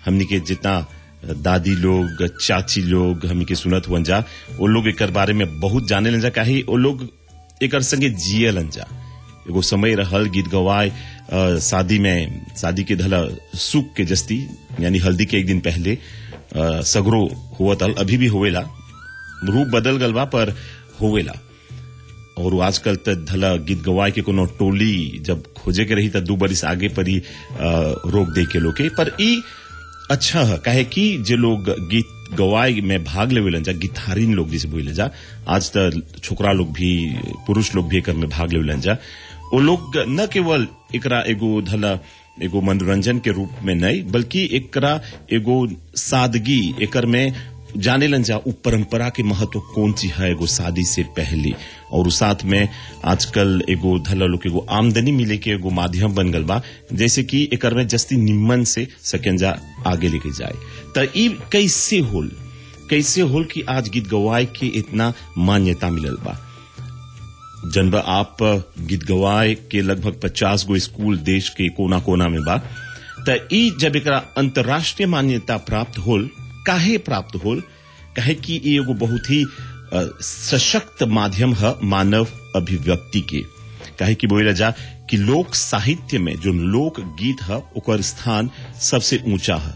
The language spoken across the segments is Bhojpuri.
हमनी के जितना दादी लोग चाची लोग हमनी के सुनत हुअन जा वो लोग एकर बारे में बहुत जाने लन जा काहे वो लोग एकर संगे जियलन जा एगो समय रहल गीत गवाए अ, शादी में शादी के धला सुख के जस्ती यानी हल्दी के एक दिन पहले अ, सगरो हुआ तल अभी भी होवेला रूप बदल गल बा पर होवेला और आजकल त धला गीत गवाए के कोनो टोली जब खोजे के रही त दू बरिस आगे पर ही अ, रोक दे के लोग के पर ई अच्छा है काहे कि जे लोग गीत गवाए में भाग लेवेलन जा गिटारिन लोग जिसे बोले जा आज त छोकरा लोग भी पुरुष लोग भी एकर में भाग लेवेलन जा वो लोग न केवल एकरा एगो धला एगो मनोरंजन के रूप में नहीं बल्कि एकरा एगो सादगी एकर में जाने लन जा उ परंपरा के महत्व कौन ची है एगो शादी से पहले और उ साथ में आजकल एगो धला लोग एगो आमदनी मिले के एगो माध्यम बन गल बा जैसे कि एकर में जस्ती निम्मन से सकंजा आगे लेके जाए त ई कैसे होल कैसे होल कि आज गीत गवाए के इतना मान्यता मिलल बा जनबा आप गीत गवाए के लगभग पचास गो स्कूल देश के कोना कोना में बा त ई जब एकरा अंतर्राष्ट्रीय मान्यता प्राप्त होल काहे प्राप्त होल काहे कि ई एगो बहुत ही अ, सशक्त माध्यम है मानव अभिव्यक्ति के काहे कि बोला जा कि लोक साहित्य में जो लोक गीत है ओकर स्थान सबसे ऊंचा है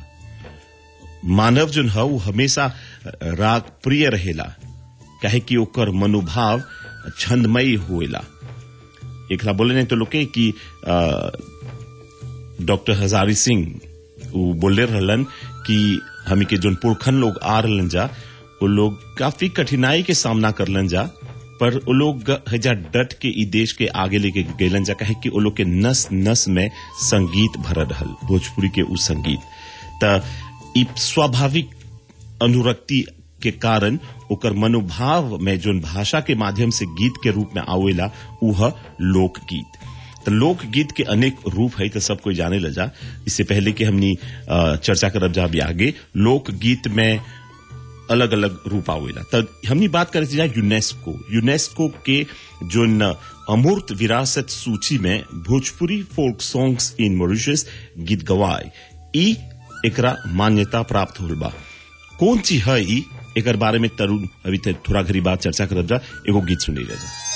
मानव जो है वो हमेशा राग प्रिय रहेला काहे कि ओकर मनोभाव छंदमयी होएला एकरा बोले नहीं तो लोग के कि अ, डॉक्टर हजारी सिंह वो बोले रहलन कि हमी के जोन पुरखन लोग आ रहलन जा वो लोग काफी कठिनाई के सामना करलन जा पर वो लोग हजा डट के ई देश के आगे लेके गेलन जा कहे कि वो लोग के नस नस में संगीत भरल रहल भोजपुरी के उ संगीत त ई स्वाभाविक अनुरक्ति के कारण ओकर मनोभाव में जोन भाषा के माध्यम से गीत के रूप में आवेला उ है लोकगीत तो लोकगीत के अनेक रूप है तो सब कोई जाने लजा इससे पहले कि हमनी अ, चर्चा करब जा भी आगे लोकगीत में अलग अलग रूप आवेला तब हमनी बात करे जा यूनेस्को यूनेस्को के जो न अमूर्त विरासत सूची में Bhojpuri folk songs in Mauritius गीत गवाए ई एकरा मान्यता प्राप्त होल बा कौन चीज है ई एकर बारे में तरुण अभी ते थोड़ा घड़ी बात चर्चा करब जा एगो गीत सुनी जा